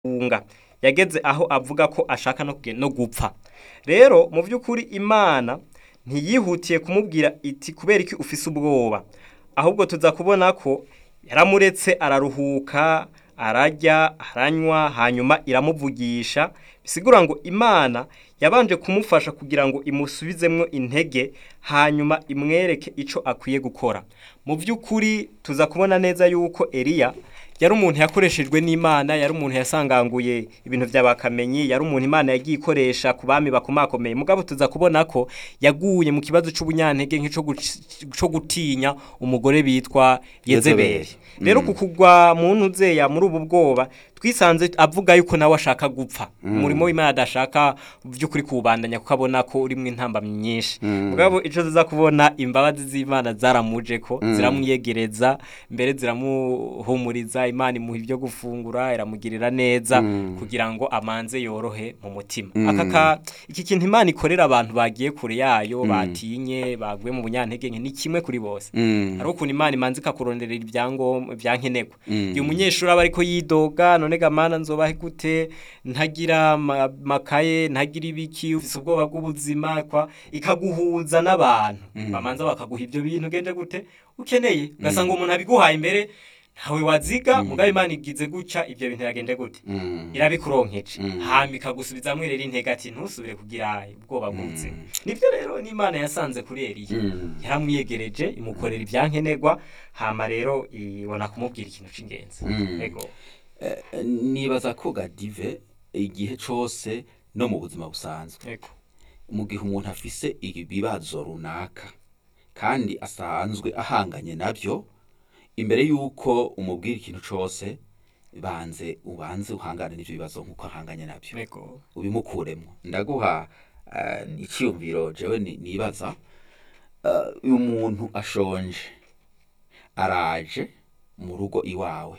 unga yageze aho avuga ko ashaka no kuge- no gupfa rero mu by'ukuri imana ntiyihutiye kumubwira iti kubera iki ufise ubwoba ahubwo tuza kubona ko yaramuretse araruhuka ararya aranywa hanyuma iramuvugisha bisigura ngo imana yabanje kumufasha kugira ngo imusubizemwo intege hanyuma imwereke ico akwiye gukora mu by'ukuri tuza kubona neza yuko Eliya yari umuntu yakoreshejwe n'Imana yari umuntu yasanganguye ibintu by'abakamenyi yari umuntu Imana yagiye ikoresha ku bami bakomakomeye mugabo tuza kubona ko yaguye mu kibazo c'ubunyantege nk'ico guc- co gutinya umugore bitwa Yezebeli Yezebeli. rero ku kugwa mu ntuzeya muri ubu bwoba twisanze avuga yuko nawe ashaka gupfa umurimo w'Imana adashaka by'ukuri kuwubandanya kuko abona ko urimo intambamyi nyinshi mugabo ico tuza kubona imbabazi z'Imana zaramuje ko ziramwiyegereza mbere ziramuhumuriza Imana imuha ibyo gufungura iramugirira neza kugira ngo amanze yorohe mu mutima aka ka iki kintu Imana ikorera abantu bagiye kure yayo batinye baguye mu bunyantege nke ni kimwe kuri bose hari ukuntu Imana imanze ikakuronderera ibyangombwa byankenerwa igihe umunyeshuri aba ariko yidoga none gamana nzobahe gute ntagira ama- makaye ntagira ibiki ufise ubwoba bw'ubuzima kwa ikaguhuza n'abantu bamanza bakaguha ibyo bintu genje gute ukeneye ugasanga umuntu abiguhaye imbere ntawe waziga mugabo Imana igize guca ibyo bintu yagende gute irabikuronkeje hama ikagusubizamwo rero intege ati ntusubire kugira ubwoba bw'ubuzima nibyo rero n'Imana yasanze kuri Eliya yaramwiyegereje imukorera ibyankenerwa hama rero ibona kumubwira ikintu c'ingenzi ego Eh, nibaza ko gadive igihe cose no mu buzima busanzwe ego mu gihe umuntu afise ibibazo runaka kandi asanzwe ahanganye nabyo imbere y'uko umubwira ikintu cose banze ubanze uhangane n'ivyo bibazo nk'uko ahanganye nabyo ego ubimukuremo ndaguha eh, icyiyumviro jewe ni- nibaza eh, uyu muntu ashonje araje mu rugo iwawe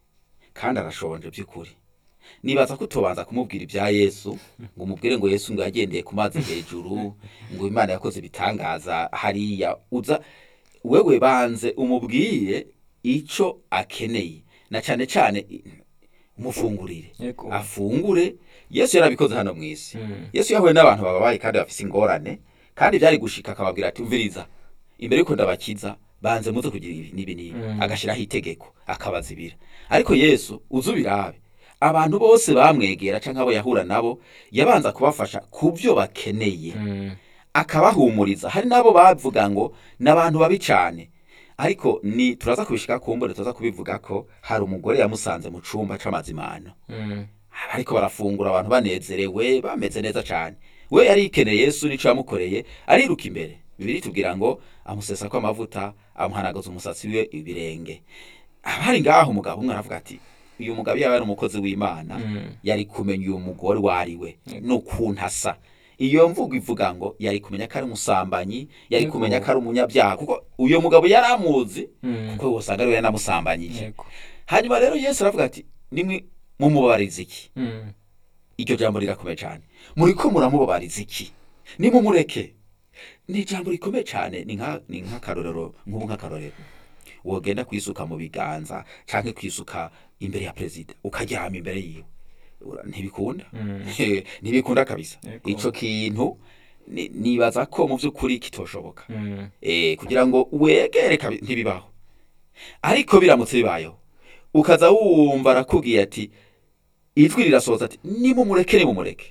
kandi arashonje by'ukuri nibaza ko utobanza kumubwira ibya yesu ngo umubwire ngo yesu ngo yagendeye ku mazi hejuru ngo imana yakoze ibitangaza hariya uza wewe banze umubwire ico akeneye na cyane cyane umufungurire Yego. afungure yesu yarabikoze hano mu isi yesu yahuye n'abantu bababaye kandi bafise ingorane kandi byari gushika akababwira ati umviriza imbere yuko ndabakiza banze muze kugira ibi n'ibi n'ibi agashiraho itegeko akabazibira ariko yesu uze ubirabe abantu bose bamwegera canke abo yahura nabo yabanza kubafasha ku byo bakeneye akabahumuriza hari n'abo bavuga ngo ni abantu babi cane ariko ni turaza kubishika kumbure turaza kubivuga ko hari umugore yamusanze mu cumba c'amazimano ariko barafungura abantu banezerewe bameze neza cyane we yari yikeneye yesu nico yamukoreye ariruka imbere bibiri tubwira ngo amusesa ko amavuta amuhanagaza umusatsi we ibirenge abari ngaho umugabo umwe aravuga ati uyu mugabo yaba ari umukozi w'imana yari kumenya uyu mugore uwo ari we n'ukuntu asa iyo mvugo ivuga ngo yari kumenya ko ari umusambanyi yari Yego. kumenya ko ari umunyabyaha kuko uyu mugabo yari amuzi kuko usanga ariwe yanamusambanyije ego hanyuma rero yesu aravuga ati nimwe mumubabariza iki iryo jambo rirakomeye cyane muriko muramubabariza iki nimumureke ni ijambo rikomeye cyane ni nka ni nk'akarorero nk'ubu nk'akarorero wogenda kwisuka mu biganza canke kwisuka imbere ya perezida ukaryama imbere yiwe Ura- ntibikunda ntibikunda kabisa Yego. ico kintu ni- nibaza ko mu vy'ukuri kitoshoboka eh, kugira ngo wegere kabi- ntibibaho ariko biramutse bibayeho ukaza wumva arakubwiye ati ijwi rirasohoza ati nimumureke nimumureke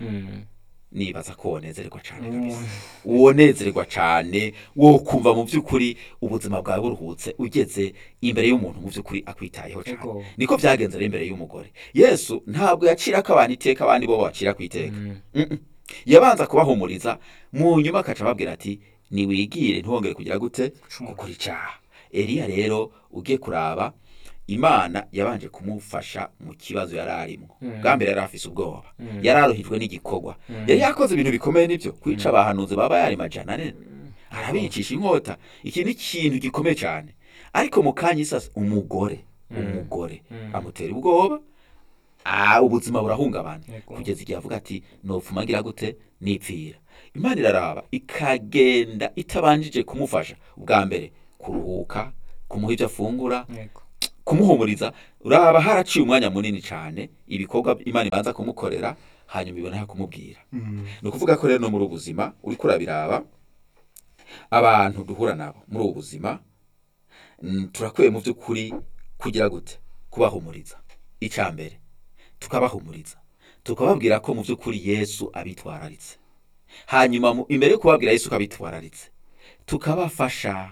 nibaza ko wonezerwa cane kabisa wonezerwa cane wo kumva mu by'ukuri ubuzima bwawe buruhutse ugeze imbere y'umuntu mu by'ukuri akwitayeho cane Ego. niko byagenze rero imbere y'umugore yesu ntabwo yacirako abantu iteka abandi bo bacira ku iteka Mm-mm. yabanza kubahumuriza mu nyuma akaca ababwira ati niwigire ntiwongere kugira gute gukora icaha eliya rero ugiye kuraba imana yabanje kumufasha mu kibazo yari arimo bwa mbere yari afise ubwoba yari aruhijwe n'igikorwa yari yakoze ibintu bikomeye nibyo kwica abahanuzi baba yari majana ane arabicisha inkota iki ni ikintu gikomeye cyane ariko mu kanya isasa umugore umugore amutera ubwoba ah, ubuzima burahungabana Yego. kugeza igihe avuga ati nopfuma ngira gute nipfira imana iraraba ikagenda itabanjije kumufasha ubwa mbere kuruhuka kumuha ibyo afungura ego kumuhumuriza uraba haraciye umwanya munini cyane ibikorwa imana ibanza kumukorera hanyuma ibona kumubwira ni ukuvuga ko rero no muri ubu buzima uri kurabiraba abantu duhura nabo muri ubu buzima mm, turakwiye mu by'ukuri kugira gute kubahumuriza icya mbere tukabahumuriza tukababwira ko mu by'ukuri yesu abitwararitse hanyuma mu- imbere yo kubabwira yesu ko abitwararitse tukabafasha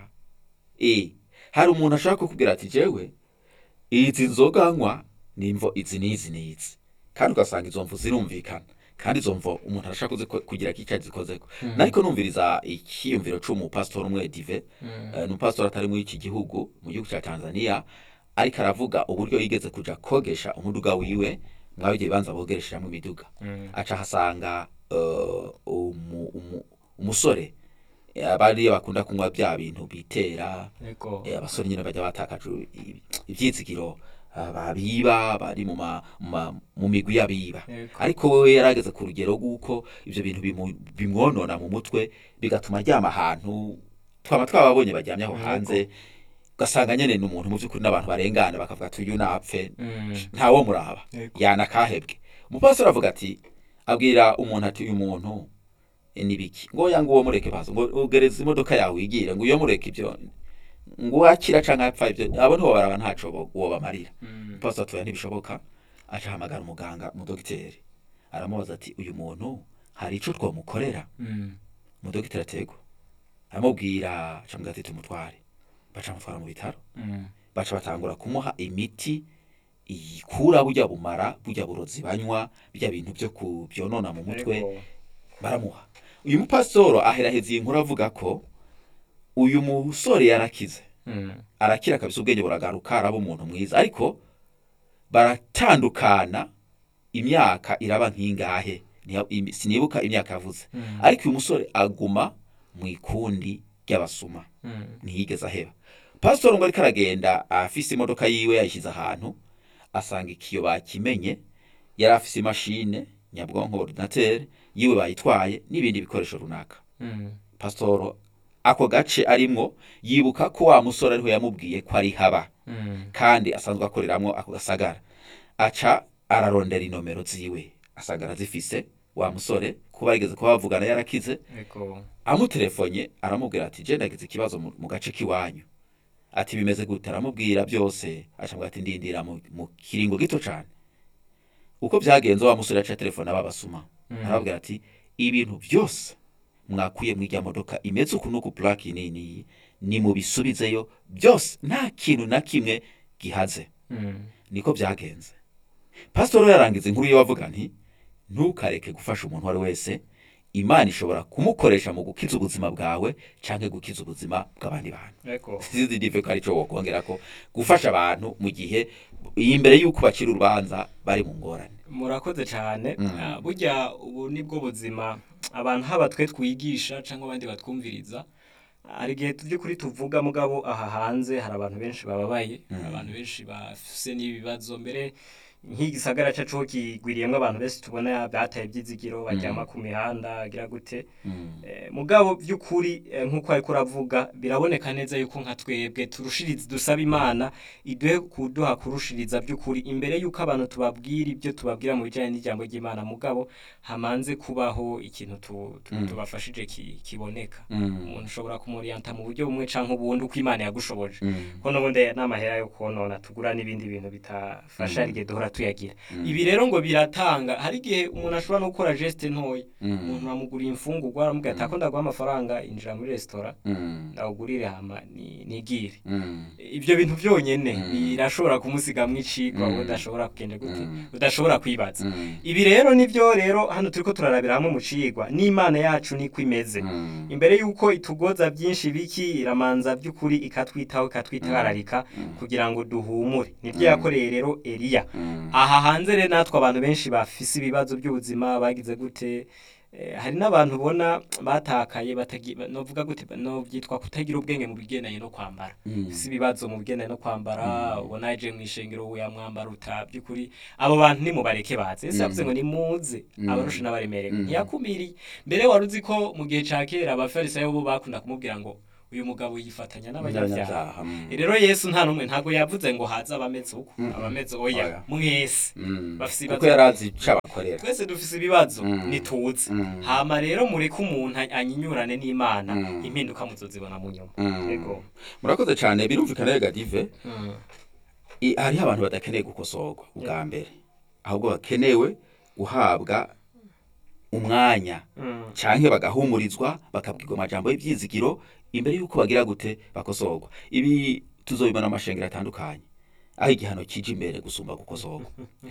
e hari umuntu ashaka kukubwira ati jewe izi nzoga nywa ni imvo izi n'izi n'izi kandi ugasanga izo mvu zirumvikana kandi izo mvo umuntu arashaka kuzi- kugira ko icyo azikozeko nariko numviriza ikiyumviro c'umupasitori umwe dive eh, ni umupasitori atari muri iki gihugu mu gihugu cya tanzania ariko aravuga uburyo yigeze kuja kogesha umuduga wiwe mwaho igihe banza bogeresheramo imiduga aca ahasanga eh, umu- umu- umusore eh, bariya bakunda kunywa bya bintu bitera Ego. Eh, abasore nyine bajya batakaje i- ivyizigiro ah, babiba bari mu ma- mu ma- mu migwi y'abiba Yego. ariko we yarageze ku rugero rw'uko ivyo bintu bimu- bimwonona mu mutwe bigatuma aryama ahantu twaba twababonye baryamye aho Yego. hanze ugasanga nyene ni umuntu mu by'ukuri n'abantu barengana bakavuga ati uyu napfe Mm. ntawo muraba Yego. yanakahebwe umupastori avuga ati abwira umuntu ati uyu muntu eh, ni biki ngo oya ngo uwo mureke bazo ngo ugereza imodoka yawe wigire ngo uyo mureke ibyo ngo wakira canke apfa ibyo abo nibo baraba ntaco bo- uwo bamarira Mm. pastor atuya ntibishoboka aca ahamagara umuganga umudogiteri aramubaza ati uyu muntu hari ico twomukorera Mm. umudogiteri atego aramubwira acamubwira ati tumutware baca mutwara mu bitaro Mm. baca batangura kumuha imiti ikura burya bumara burya burozi banywa bijya bintu byo ku byonona mu mutwe Ego. baramuha uyu mupasitoro aheraheza iyi nkuru avuga ko uyu musore yarakize Mm. arakira kabisa ubwenge buragaruka araba umuntu mwiza ariko baratandukana imyaka iraba nk'ingahe Niha- imi- sinibuka imyaka yavuze Mm. ariko uyu musore aguma mu ikundi ry'abasuma Mm. ntiyigeze aheba pasitori ngo ariko aragenda afise imodoka yiwe yayishyize ahantu asanga ikiyo bakimenye yari afise imashine nyabwonko ordinateur yiwe bayitwaye n'ibindi bikoresho runaka Mm. pasitoro ako gace arimwo yibuka ko wa musore ariho yamubwiye ko ari haba Mm. kandi asanzwe akoreramwo ako gasagara aca ararondera inomero ziwe asanga arazifise wa musore kuba yigeze kuba bavugana yarakize Ego. amutelefonye aramubwira ati je ndagize ikibazo mu mu gace k'iwanyu ati bimeze gute aramubwira byose acamubwira ati ndindira mu, mu kiringo gito cane uko byagenze wa musore yaca telefone ababasuma Mm. arababwira ati ibintu byose mwakuye mw'irya modoka imeze uku n'uku plaki nini ni mubisubizeyo byose nta kintu na kimwe gihaze Mm. niko byagenze pasitoro yarangiza inkuru yiwe avuga nti ntukareke gufasha umuntu uwo ari wese imana ishobora kumukoresha mu gukiza ubuzima bwawe canke gukiza ubuzima bw'abandi bantu Ego. sizi dive ko arico wokongera ko gufasha abantu mu gihe imbere y'uko bacira urubanza bari mu ngorane murakoze cyane Mm. Ah, burya ubu nibwo buzima abantu haba twe twigisha cyangwa abandi batwumviriza hari igihe by'ukuri tuvuga mugabo aha hanze hari abantu benshi bababaye hari abantu benshi bafise n'ibibazo mbere nk'igisagara cyacu ho kigwiriyemo abantu benshi tubona bataye ibyizigiro baryama ku mihanda agira gute Eh, mugabo by'ukuri eh, nk'uko ariko uravuga biraboneka neza yuko nka twebwe turushiriza dusaba imana iduhe kuduha kurushiriza by'ukuri imbere yuko abantu tubabwira ibyo tubabwira mu bijyanye n'ijambo ry'imana mugabo hamanze kubaho ikintu tu- tu- Mm. tubafashije ki- kiboneka Mm. umuntu ushobora kumuriyanta mu buryo bumwe canke ubundi uko imana yagushoboje Mm. ko n'ubundi n'amahera yo konona tugura n'ibindi bintu bitafasha hari igihe duhora tuyagira Mm. ibi rero ngo biratanga hari igihe umuntu ashobora no gukora geste ntoya Mm. umuntu aramuguriye imfungurwa aramubwira ati ako ndaguha amafaranga injira muri resitora Mm. ndawugurire hama ni- nigire Mm. ibyo bintu byonyene Mm. birashobora kumusigamwo icigwa Mm. udashobora kugenda gute Mm. udashobora kwibaza Mm. ibi rero nivyo rero hano turiko turarabira hamwe mu cigwa n'imana yacu niko imeze Mm. imbere yuko itugoza byinshi biki iramanza by'ukuri ikatwitaho ikatwitwararika Mm. kugira ngo duhumure nibyo Mm. yakoreye rero eliya Mm. aha hanze rero natwe abantu benshi bafise ibibazo by'ubuzima bagize gute Eh, hari n'abantu ubona batakaye batagi- novuga gute no byitwa kutagira ubwenge mu bigendanye no kwambara Mm. si ibibazo mu bigendanye no kwambara ubona yaje mu ishengero ubu yamwambara uta by'ukuri abo bantu nimubareke baze ese Mm. yavuze ngo nimuze Mm. abarusha n'abaremerewe Mm. ntiyakumiriye mbere wari uzi ko mu gihe ca kera abafarisayo bo bakunda kumubwira ngo uyu mugabo yifatanya n'abanyabyaha Abanyabyaha, mm. rero yesu nta n'umwe ntabwo yavuze ngo haze abameze uko Mm. abameze Oya. oya mwese Mm. bafise kuko ibibazo yari azi ico abakorera twese dufise ibibazo Mm. nituzi Mm. hama rero mureke umuntu anyinyurane n'imana Mm. impinduka muzozibona mu nyuma Mm. yego murakoze cyane birumvikana rega dive Mm. i- hariho abantu badakeneye gukosorwa ubwa mbere ahubwo bakenewe guhabwa umwanya Mm. canke bagahumurizwa bakabwirwa amajambo y'ivyizigiro imbere yuko bagira gute bakosorwa ibi tuzobibona mu mashengero atandukanye aho igihano kije imbere gusumba gukosorwa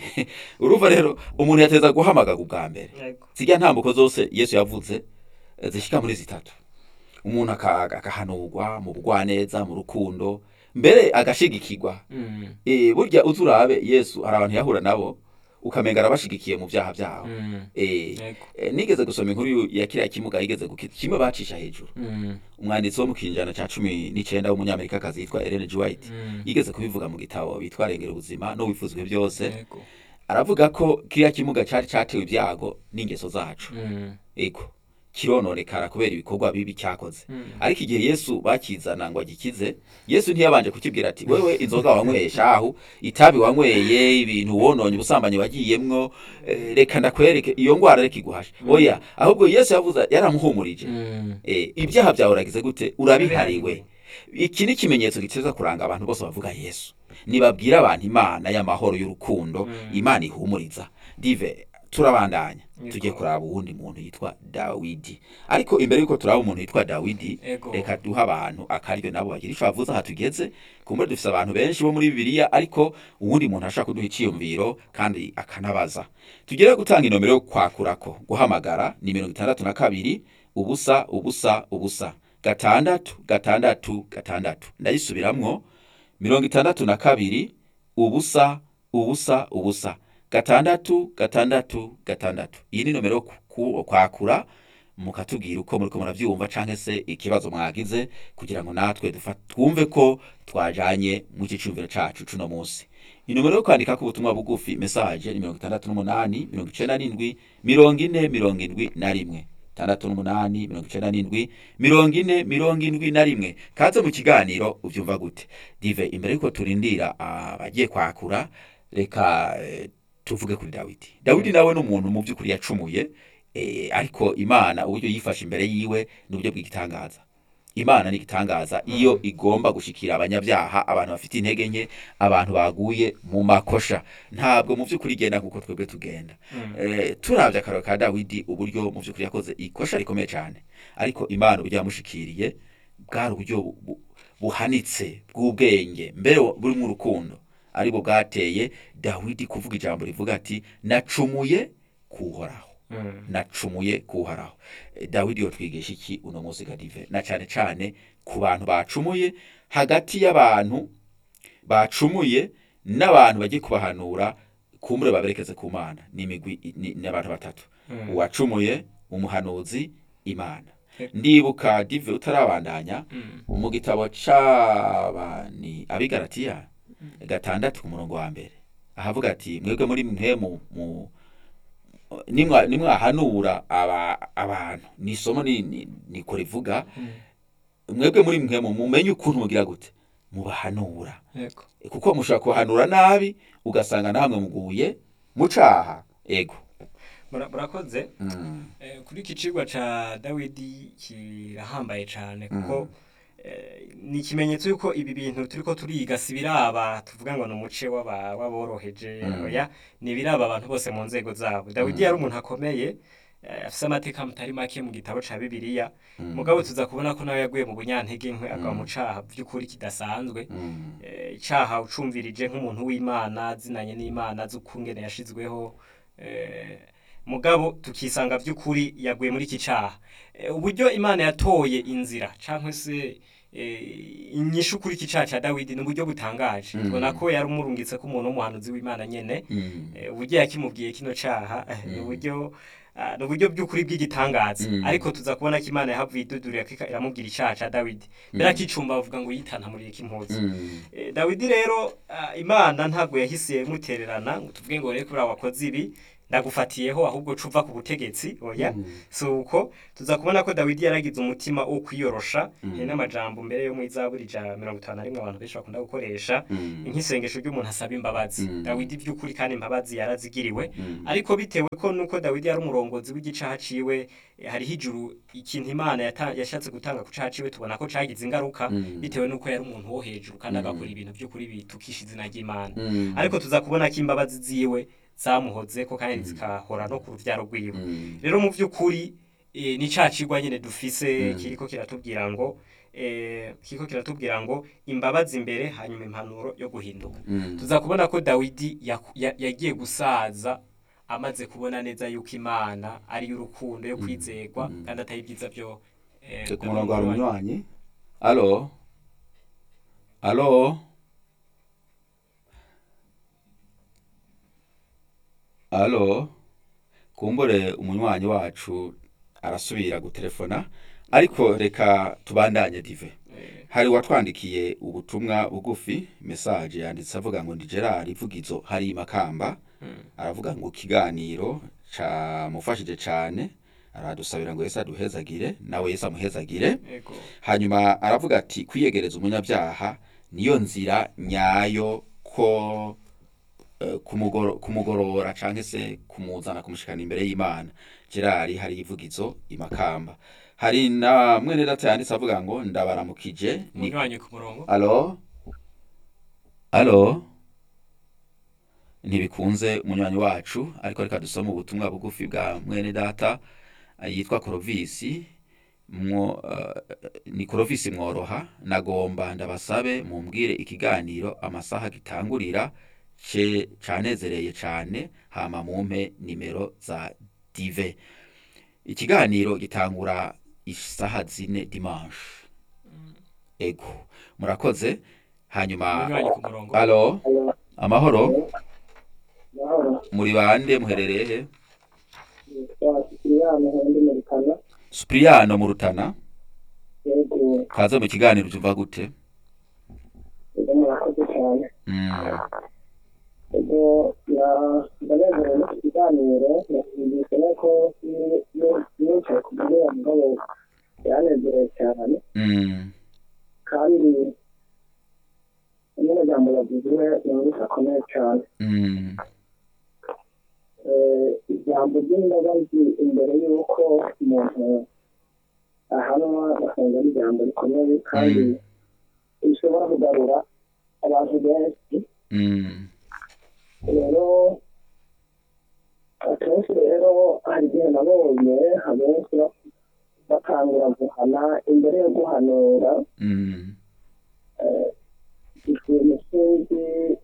urumva rero umuntu yateza guhamagaga ubwa mbere yego zirya ntambuko zose yesu yavuze eh, zishika muri zitatu umuntu aka- agahanurwa mu bugwaneza mu rukundo mbere agashigikirwa Mm. Eh, burya uzi urabe yesu hari abantu yahura nabo ukamenga arabashigikiye mu vyaha vyabo Mm. Eh, Yego. eh, nigeze gusoma inkuru yu- ya kiriya kimuga yigeze gukita kimwe bacisha hejuru Mm. umwanditsi wo mu kinjana ca cumi n'icenda w'umunyamerikakazi yitwa Ellen G. White Mm. yigeze kubivuga mu gitabo bitwa rengera ubuzima no wifuzwe byose Yego. aravuga ko kiriya kimuga cari catewe ibyago n'ingeso zacu Mm. ego kirononekara kubera ibikorwa bibi cyakoze Mm. ariko igihe yesu bakizana ngo agikize yesu ntiyabanje kukibwira ati wewe inzoga wanywesha aho itabi wanyweye ibintu wononye ubusambanyi wagiyemwo eh, reka ndakwereke iyo ngwara reka iguhashe oya ahubwo yesu yavuze yaramuhumurije Mm. eh, ibyaha byawe uragize gute urabihariwe iki ni ikimenyetso giteza kuranga abantu bose bavuga yesu nibabwira abantu imana y'amahoro y'urukundo Mm. imana ihumuriza dive turabandanya Yego. tujye kuraba uwundi muntu yitwa dawidi ariko imbere yuko turaba umuntu yitwa dawidi Ego. reka duha abantu akaryo nabo bagira ico bavuze aha tugeze kumbure dufise abantu benshi bo muri bibiliya ariko uwundi muntu ashaka kuduha iciyumviro kandi akanabaza tugere gutanga inomero yo kwakurako guhamagara ni mirongo itandatu na kabiri ubusa ubusa ubusa gatandatu gatandatu gatandatu ndayisubiramwo mirongo itandatu na kabiri ubusa ubusa ubusa gatandatu gatandatu gatandatu iyi ni nomero yo ku- ku- kwakura mukatubwira uko muriko muravyumva canke se ikibazo mwagize kugira ngo natwe dufa- twumve ko twajanye mu cicumviro cacu cuno munsi inomero yo kwandikako ubutumwa bugufi message ni mirongo itandatu n'umunani mirongo icenda n'indwi mirongo ine mirongo indwi na rimwe tandatu n'umunani mirongo icenda n'indwi mirongo ine mirongo indwi na rimwe kaze mu kiganiro uvyumva gute dive imbere yuko turindira abagiye kwakura reka eh, tuvuge kuri dawidi dawidi nawe ni umuntu mu by'ukuri yacumuye eh, ariko imana uburyo yifashe imbere yiwe ni uburyo bw'igitangaza imana ni igitangaza iyo igomba gushikira abanyabyaha abantu bafite intege nke abantu baguye mu makosha ntabwo mu by'ukuri igenda nk'uko twebwe tugenda eh, turavye akararo ka dawidi uburyo mu by'ukuri yakoze ikosha rikomeye cyane ariko imana uburyo yamushikiriye bwari uburyo bu- bu- buhanitse bw'ubwenge mbere burimo urukundo aribwo bwateye dawidi kuvuga ijambo rivuga ati nacumuye kuhoraho Mm. nacumuye kuhoraho Eh, dawidi yotwigisha iki uno munsi gadive na cyane cyane ku bantu bacumuye hagati y'abantu bacumuye n'abantu bagiye kubahanura kumbure baberekeze ku mana ni imigwi ni ni abantu batatu Mm. uwacumuye umuhanuzi imana Eh. ndibuka dive utarabandanya Mm. mu gitabo c'abani abigaratiya gatandatu ku murongo wa mbere ahavuga ati mwebwe muri mwe mu, mu nimwa nimwahanura aba, abantu ni isomo ni, ni, niko rivuga mwebwe muri mwe mu mumenye ukuntu mugira gute mubahanura Yego. kuko mushobora kuhanura nabi ugasanga namwe muguye mucaha ego Mura- murakoze mm. Eh, kuri iki cigwa ca dawidi kirahambaye cane kuko eh, ni ikimenyetso yuko ibi bintu turiko turiga si biraba tuvuga ngo ni umuce w'aba- w'aboroheje Mm. oya ni biraba abantu bose mu nzego zabo dawidi yari umuntu akomeye eh, afise amateka mutari make mu gitabo ca bibiliya Mm. mugabo tuza kubona ko nawe yaguye mu bunyantege nkwe agwa mu caha vy'ukuri kidasanzwe Mm. eh, icaha ucumvirije nk'umuntu w'imana zinanye n'imana z'ukungene yashizweho eh, mugabo tukisanga vy'ukuri yaguye muri iki caha Eh, uburyo imana yatoye inzira canke se eh, inyishu kuri iki caha ca dawidi ni uburyo butangaje Mm. tubona ko yari umurungitse ko umuntu w'umuhanuzi w'imana nyene Mm. Eh, uburyo yakimubwiye kino caha eh, ni Mm. uburyo ah, ni uburyo by'ukuri bw'igitangaza Mm. ariko tuza kubona ko imana yahavuye idudurira ko iramubwira icaha ca dawidi mbere akicumba bavuga ngo yitana muri iki impuzu Mm. Eh, dawidi rero ah, imana ntabwo yahise mutererana ngo tuvuge ngo rero kuriya wakoze ibi ndagufatiyeho ahubwo cuva ku butegetsi oya si uko tuza kubona ko dawidi yaragize umutima wo kwiyorosha hari n'amajambo mbere yo mu izaburi ja mirongo itanu na rimwe abantu benshi bakunda gukoresha nk'isengesho ry'umuntu asaba imbabazi dawidi by'ukuri kandi imbabazi yarazigiriwe ariko bitewe ko nuko dawidi yari umurongozi w'igicaha ciwe eh, hariho ijuru ikintu imana yata- yashatse gutanga ku caha ciwe tubona ko cagize ingaruka bitewe nuko yari umuntu wo hejuru kandi agakora ibintu by'ukuri bitukisha izina ry'imana ariko tuza kubona ko imbabazi ziwe zamuhozeko kandi zikahora no ku ruvyaro rwiwe rero mu by'ukuri eh, ni ca cigwa nyene dufise kiriko kiratubwira ngo eh, kiriko kiratubwira ngo imbabazi imbere hanyuma impanuro yo guhinduka tuza kubona ko dawidi yaku- ya- yagiye gusaza amaze kubona neza yuko imana ari y'urukundo yo kwizegwa kandi atari ibyiza byo eh, ku murongo hari umunywanyi alo alo alo kumbure umunywanyi wacu arasubira gutelefona ariko reka tubandanye dive Eh, hari uwatwandikiye ubutumwa bugufi mesaje yanditse avuga ngo ndi gerard ivugizo hari makamba aravuga ngo ikiganiro camufashije cane aradusabira ngo yesu aduhezagire nawe yesu amuhezagire ego hanyuma aravuga ati kwiyegereza umunyabyaha niyo nzira nyayo ko eh, kumugoro- kumugorora canke se kumuzana kumushikana imbere y'imana gerard hari ivugizo imakamba hari na mwene data yanditse avuga ngo ndabaramukije ni umunywanyi ku murongo alo alo ntibikunze umunywanyi wacu ariko reka dusome ubutumwa bugufi bwa mwene data eh, yitwa korovisi mwo eh, ni korovisi mworoha nagomba ndabasabe mumbwire ikiganiro amasaha gitangurira ce canezereye cane hama mumpe nimero za dive ikiganiro gitangura isaha zine dimanche ego murakoze hanyuma umunywanyi ku murongo alo amahoro muri bande muherereye he Sipiriyani Hendi Murikana supiriyano mu rutana yego kaze mu kiganiro ubyumva gute yego murakoze cyane Mm, yego na- ndanezerewe n'iki kiganiro nakumvise ko nicaye ku mugoroba mugabo yanezerewe cyane mm, kandi n'amajambo yavuzwe yumvise akomeye cyane mm, Eh, ijambo ry'imbabazi imbere y'uko umuntu ahanwa basanga ari ijambo rikomeye kandi Mm. rishobora kugarura abantu benshi mm, rero akenshi rero hari igihe nabonye abenshi ba- batangura guhana imbere yo guhanura mm, ikintu sinzi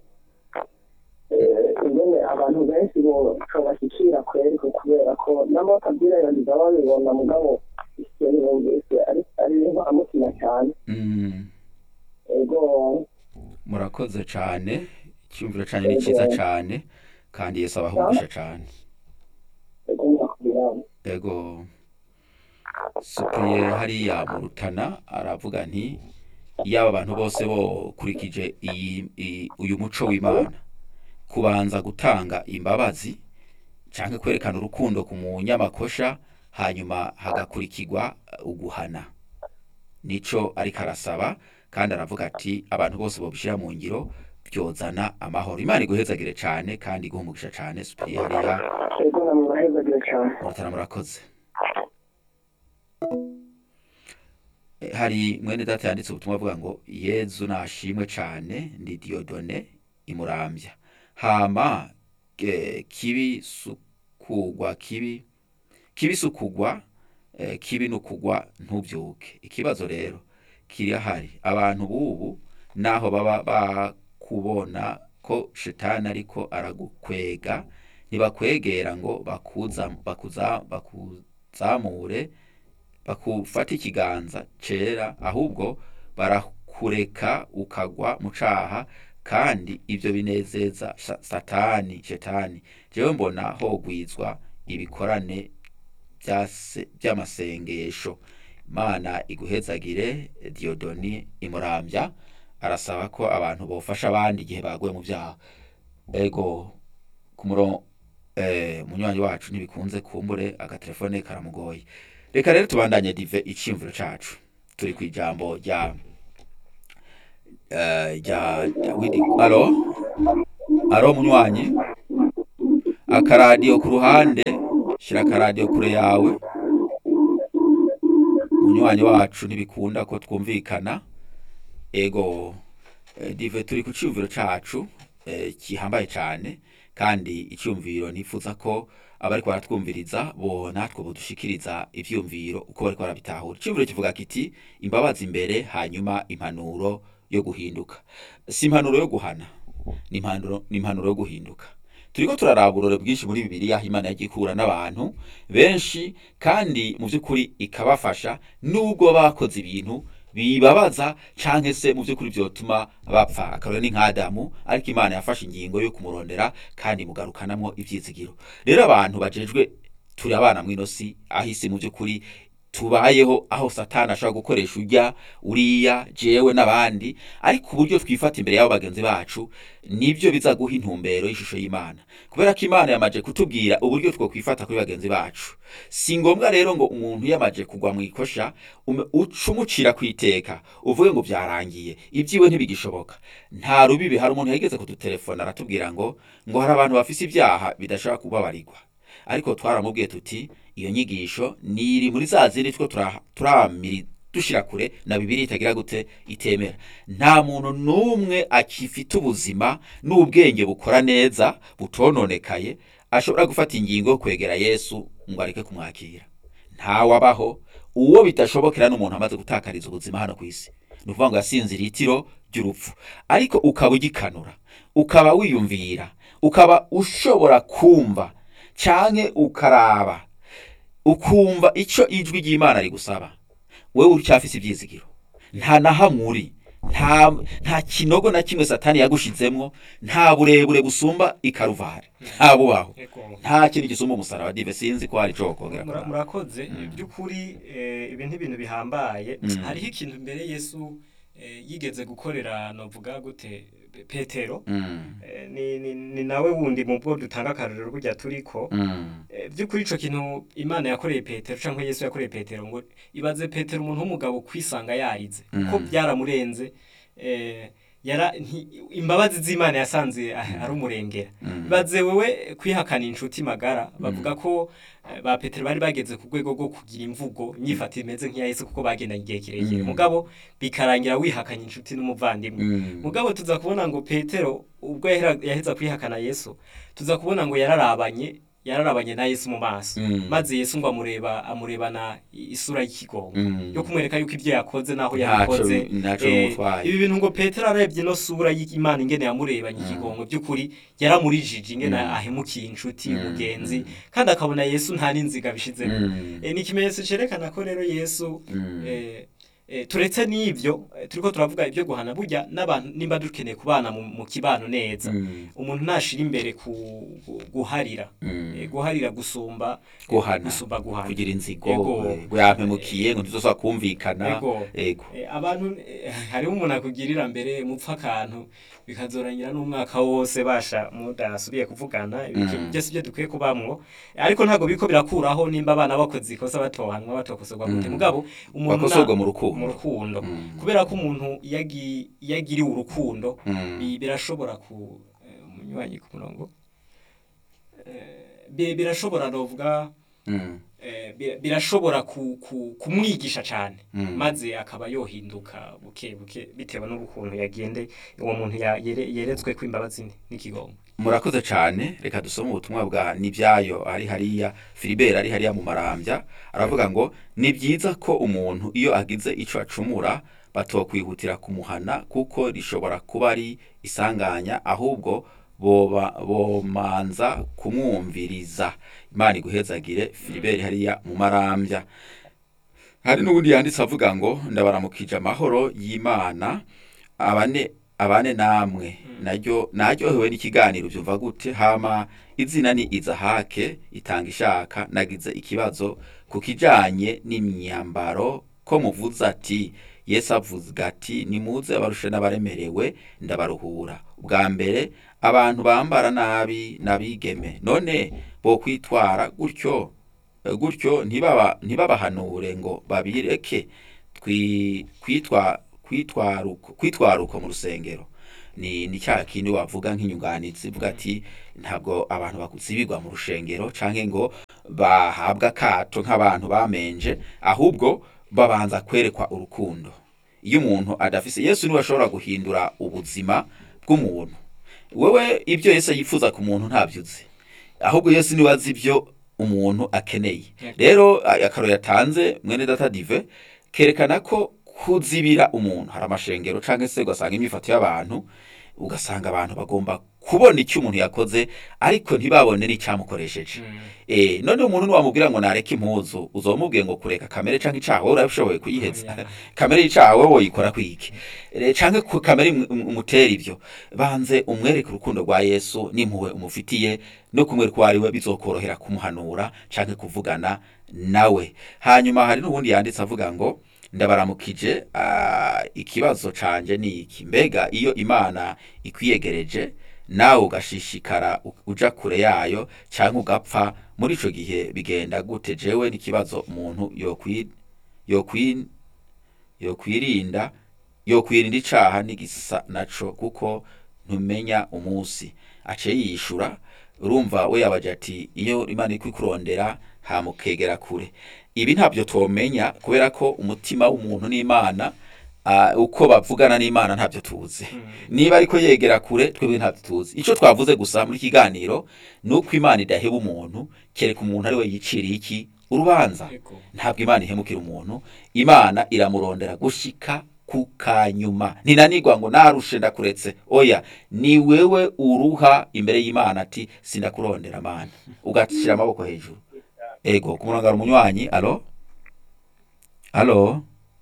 eh, ingene abantu benshi bashobashyikira kweri ko kubera ko n'amakabwirayandiza babibona mugabo ikintu bumvise ari ari inkoramutima cyane mm. ego murakoze cane icyumviro cyanyu ni cyiza cane kandi yesu abahungisha cane ego murakubiramo ego supiye hariya mu rutana aravuga nti yaba abantu bose bokurikije iyi iyi- uyu muco w'imana kubanza gutanga imbabazi cyangwa kwerekana urukundo ku munyamakosha hanyuma hagakurikirwa uh, uguhana nico ariko arasaba kandi aravuga ati abantu bose bobishyira mu ngiro byozana amahoro imana iguhezagire cyane kandi iguhumugisha cyane supiye hariya ego namwe murahezagire cyane mu rutana murakoze Eh, hari mwene data yanditse ubutumwa avuga ngo yezu nashimwe cane ndi diodone imurambya hama eh, kibi sukugwa kibi kibi sukugwa eh, kibi nukugwa ntubyuke ikibazo rero kirahari abantu bubu naho baba bakubona ko shetani ariko aragukwega ntibakwegera ngo bakuza bakuza bakuzamure bakufata ikiganza cera ahubwo barakureka ukagwa mu caha kandi ibyo binezeza sa- satani shetani jewe mbona hogwizwa ibikorane byase- by'amasengesho imana iguhezagire diodoni imurambya arasaba ko abantu bofasha abandi igihe baguye mu byaha ego ku murongo eh munywanyi wacu ntibikunze kumbure agatelefone karamugoye reka rero tubandanye dive iciyumviro cacu turi ku ijambo rya eh rya Dawidi alo alo munywanyi akaradiyo ku ruhande shira akaradiyo kure yawe munywanyi wacu ntibikunda ko twumvikana ego eh, dive turi ku cyumviro cacu eh, kihambaye cyane kandi icyumviro nifuza ko abariko baratwumviriza bo natwe budushikiriza ivyumviro uko bariko barabitahura icyumviro kivuga kiti imbabazi imbere hanyuma impanuro yo guhinduka si impanuro yo guhana ni impanuro ni impanuro yo guhinduka turiko turaraba uburore bwinshi muri bibiliya aho imana yagiye ikura n'abantu benshi kandi mu by'ukuri ikabafasha nubwo bakoze ibintu bibabaza canke se mu by'ukuri byotuma bapfa akarore ni nk'adamu ariko imana yafashe ingingo yo kumurondera kandi mugarukanamwo ivyizigiro rero abantu bajejwe turi abana mw'ino si aho isi mu by'ukuri tubayeho aho satani ashobora gukoresha urya uriya jewe n'abandi ariko uburyo twifata imbere y'abo bagenzi bacu nibyo biza guha intumbero y'ishusho y'imana kubera ko imana yamaje kutubwira uburyo two kwifata kuri bagenzi bacu si ngombwa rero ngo umuntu yamaje kugwa mu ikosha ume- uce umucira ku iteka uvuge ngo byarangiye ibyiwe ntibigishoboka nta rubibi hari umuntu yageze kudutelefona aratubwira ngo ngo hari abantu bafise ibyaha bidashobora kubabarirwa ariko twaramubwiye tuti iyo nyigisho niri muri za zindi two tura- turamiri dushira kure na bibiri itagira gute itemera nta muntu n'umwe akifite ubuzima n'ubwenge bukora neza butononekaye ashobora gufata ingingo yo kwegera yesu ngo areke kumwakira ntawabaho uwo bidashobokera n'umuntu amaze gutakariza ubuzima hano ku isi ni ukuvuga ngo yasinze iritiro ry'urupfu ariko ukaba ugikanura ukaba wiyumvira ukaba ushobora kumva canke ukaraba ukumva ico ijwi ry'imana rigusaba wewe uracyafise ivyizigiro nta na hamwe uri nta nta kinogo na kimwe satani yagushizemwo nta burebure busumba ikaruvari nta bubaho Ego. nta kintu gisumba umusaraba dive sinzi ko hari ico wokongera Mura- kuraba. murakoze by'ukuri eh, ibi ntibintu bihambaye Mm. hariho ikintu mbere yesu eh, yigeze gukorera novuga gute petero Mm, Eh, ni, ni, ni nawe wundi mu bwo dutanga akarorero burya turiko mm, Eh, by'ukuri ico kintu imana yakoreye petero canke yesu yakoreye petero ngo ibaze petero umuntu w'umugabo kwisanga yarize kuko Mm. byaramurenze eh, yara nti- imbabazi z'imana yasanze ah, ari umurengera mm. baze wewe kwihakana inshuti magara bavuga ko eh, ba petero bari bageze ku rwego rwo kugira imvugo nyifata imeze nk'iya yesu kuko bagendanye igihe kirekire Mm. mugabo bikarangira wihakanye inshuti n'umuvandimwe Mm. mugabo tuza kubona ngo petero ubwo yahera- yaheza kwihakana yesu tuza kubona ngo yararabanye yararabanye na yesu mu maso Mm. maze yesu ngo amureba amurebana isura y'ikigongo Mm. yo kumwereka yuko ibyo yakoze naho Ntaco- yabikoze ntaco Eh, bimutwaye. ibi bintu ngo petero arebye ino sura y'imana ingene yamurebanye ikigongo by'ukuri yaramurijije ingene Mm. ahemukiye inshuti Mm. umugenzi Mm. kandi akabona yesu nta n'inziga bishizemo Mm. Eh, ni ikimenyetso cerekana ko rero yesu Mm. eh, eh, turetse n'ivyo eh, turiko turavuga ibyo guhana burya n'abantu nimba dukeneye kubana mu, mu kibano neza Mm. umuntu ntashira imbere ku gu- guharira Mm. Eh, guharira gusumba Guhana. gusumba guhana kugira inzigo Ego. eh, ngo yampemukiye ngo ntituzosaba kumvikana Ego. ego Eh, abantu eh, hariho umuntu akugirira mbere mupfa akantu bikazorangira n'umwaka wose basha mudasubiye kuvugana ibiki Mm. byose ibyo dukwiye kubamwo ariko ntabwo biriko birakuraho nimba abana bakoze ikosa batohanwa batokosorwa gute Mm. mugabo umuntu Bakosorwa na- mu rukundo. mu rukundo Mm. kubera ko umuntu iyo agi- iyo agiriwe urukundo Mm. bi- birashobora ku eh, umunywanyi ku murongo Eh, bi- birashobora novuga Mm. eh, bi- birashobora ku- ku- kumwigisha cyane Mm. maze akaba yohinduka buke buke bitewe n'ukuntu yagende uwo muntu ya- yere- yeretswe ko imbabazi n'ikigongo murakoze cyane reka dusome ubutumwa bwa nibyayo ari hariya filibert ari hariya mu marambya aravuga ngo ni byiza ko umuntu iyo agize icyo acumura batokwihutira kumuhana kuko rishobora kuba ari isanganya ahubwo boba bomanza kumwumviriza imana iguhezagire filibert hariya mu marambya hari n'ubundi yanditse avuga ngo ndabaramukije amahoro y'imana abane abane namwe naryo naryohewe n'ikiganiro byumva gute hama izina ni izahake itanga ishaka nagize ikibazo ku kijanye n'imyambaro ko muvuze ati yesu avuga ati nimuze abarushe n'abaremerewe ndabaruhura bwa mbere abantu bambara nabi n'abigeme none bo kwitwara gutyo eh, gutyo ntibaba ntibabahanure ngo babireke twi- kwitwa kwitwaruko kwitwaruko mu rusengero ni ni cya kindi wavuga nk'inyunganizi vuga ati ntabwo abantu bakuzibirwa mu rushengero canke ngo bahabwa akato nk'abantu bamenje ahubwo babanza kwerekwa urukundo iyo umuntu adafise yesu niwe ashobora guhindura ubuzima bw'umuntu wewe ibyo yesu yifuza ku muntu ntabyo uzi ahubwo yesu niwe azi ibyo umuntu akeneye rero a- akaro yatanze mwene data dive kerekana ko kuzibira umuntu hari amashengero cyangwa se ugasanga imyifato y'abantu ugasanga abantu bagomba kubona icyo umuntu yakoze ariko ntibabone n'icyamukoresheje eh none umuntu niwamubwira ngo nareke impuzu uzomubwiye ngo kureka kamere canke icaha wowe urabishoboye kuyiheza kamere y'icaha wowe woyikora kwiki Eh, canke ku kamere imu- imu- umutera ivyo banze umwereke urukundo rwa yesu n'impuhwe umufitiye no kumwereka uwo ari we bizokorohera kumuhanura canke kuvugana nawe hanyuma hari n'ubundi yanditse avuga ngo ndabaramukije ah, ikibazo canje ni iki mbega iyo imana ikwiyegereje nawe ugashishikara u- uja kure yayo cyangwa ugapfa muri ico gihe bigenda gute jewe n'ikibazo umuntu yokwi yokwi yokwirinda yokwirinda icaha n'igisa naco kuko ntumenya umunsi aciye yishura urumva we yabaje ati iyo imana iri kurondera hamukegera kure ibi ntabyo twomenya kubera ko umutima w'umuntu n'imana ah, uko bavugana n'imana ntabyo tuzi niba ariko yegera kure twebwe ntabyo tuzi icyo twavuze gusa muri kiganiro ni uko imana idaheba umuntu kereka umuntu ari we yiciriye iki urubanza Yego. ntabwo imana ihemukira umuntu imana iramurondera gushika ku kanyuma ntinanigwa ngo narushe ndakuretse oya ni wewe uruha imbere y'imana ati sindakurondera mana ugashyira amaboko hejuru ego ku murongo hari umunywanyi alo alo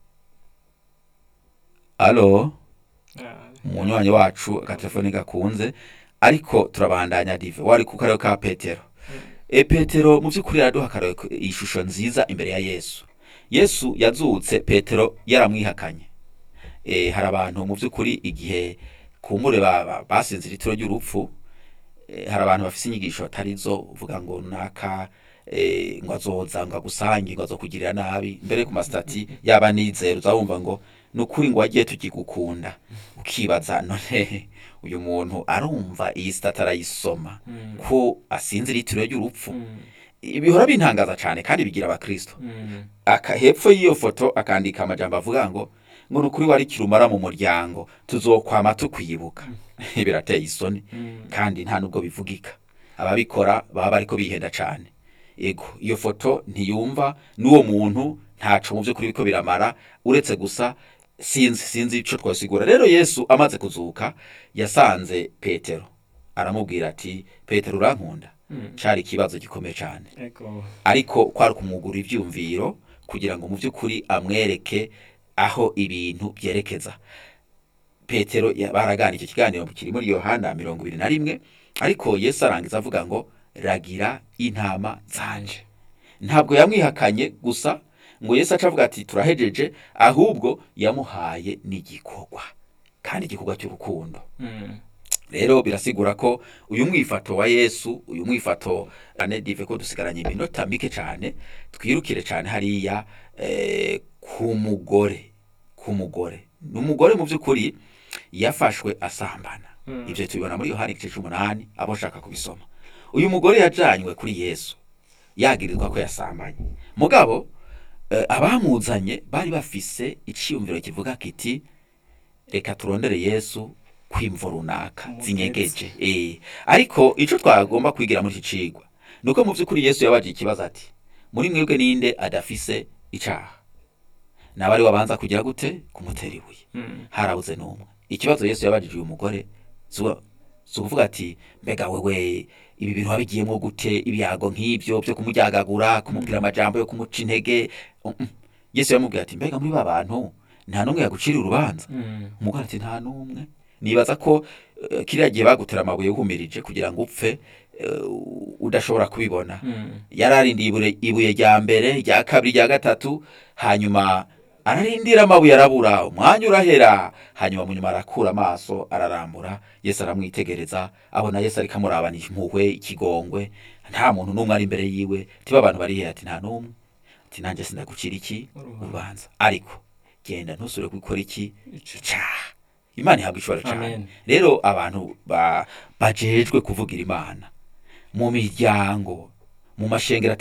alo umunywanyi wacu agatelefone gakunze ariko turabandanya dive wari ku karere ka petero e petero mu by'ukuri araduha akarere ko- ishusho nziza imbere ya yesu yesu yazutse petero yaramwihakanye e, hari abantu mu by'ukuri igihe kumure ba- ba- basinzira itiro ry'urupfu e, hari abantu bafise inyigisho atari zo uvuga ngo naka e, ngo azoza ngo agusange ngo azokugirira nabi mbere ku masitati yaba nizero uzabumva ngo ni ukuri ngo wagiye tukigukunda ukibaza none uyu muntu arumva iyi sitati arayisoma ko asinzira itiro ry'urupfu bihora bintangaza cyane kandi bigira abakristo aka hepfo y'iyo foto akandika amajambo avuga ngo ngo ni ukuri wari kirumara mu muryango tuzokwama tukwibuka birateye isoni kandi nta nubwo bivugika ababikora baba bariko bihenda cyane ego iyo foto ntiyumva n'uwo muntu ntaco mu by'ukuri biko biramara uretse gusa sinzi sinzi ico twasigura rero yesu amaze kuzuka yasanze petero aramubwira ati petero urankunda cari ikibazo gikomeye cyane Ego. ariko kwari kumwugura ivyumviro kugira ngo mu by'ukuri amwereke aho ibintu byerekeza petero ya- baragana icyo kiganiro kiri muri yohana mirongo ibiri na rimwe ariko yesu arangiza avuga ngo ragira intama zanje ntabwo yamwihakanye gusa ngo yesu aca avuga ati turahejeje ahubwo yamuhaye n'igikorwa kandi igikorwa cy'urukundo Mm. rero birasigura ko uyu mwifato wa yesu uyu mwifato ane dive ko dusigaranye iminota mike cyane twirukire cyane hariya eh, ku mugore ku mugore ni umugore mu by'ukuri yafashwe asambana Mm. ibyo tubibona muri yohani igice cy'umunani abo ushaka kubisoma uyu mugore yajanywe kuri yesu yagirizwa ko yasambanye mugabo eh, abamuzanye bari bafise icyiyumviro kivuga kiti reka turondere yesu kwimvo runaka Umutetsi. zinyegeje eh ariko ico twagomba kwigira muri iki cigwa nuko mu by'ukuri yesu yabaje ikibazo ati muri mwebwe ninde adafise icaha nawe ari wabanza kugira gute kumutera ibuye Mm. harabuze n'umwe ikibazo yesu yabajije uyu mugore zuba si ukuvuga ati mbega wewe ibi bintu wabigiyemo gute ibyago nk'ibyo byo kumuryagagura kumubwira amajambo yo kumuca intege Mm, mm. yesu yamubwira ati mbega muri ba bantu nta n'umwe yagucira urubanza Mm. umugore ati nta n'umwe nibaza ko eh, kiriya gihe bagutera amabuye wumirije kugira ngo upfe eh, udashobora kubibona Mm. yararindiye ibure- ibuye rya mbere rya kabiri rya gatatu hanyuma ararindira amabuye arabura umwanya urahera hanyuma munyuma arakura amaso ararambura yesu aramwitegereza abona yesu ariko amurabana impuhwe ikigongwe nta muntu n'umwe ari imbere yiwe tiba abantu bari hehe ati nta n'umwe ati nanjye sindagucira iki urubanza ariko genda ntusubire gukora iki icyaha imana ihabwa ishobora cyane Amen. rero abantu ba- bajejwe kuvugira imana mu miryango mu mashengero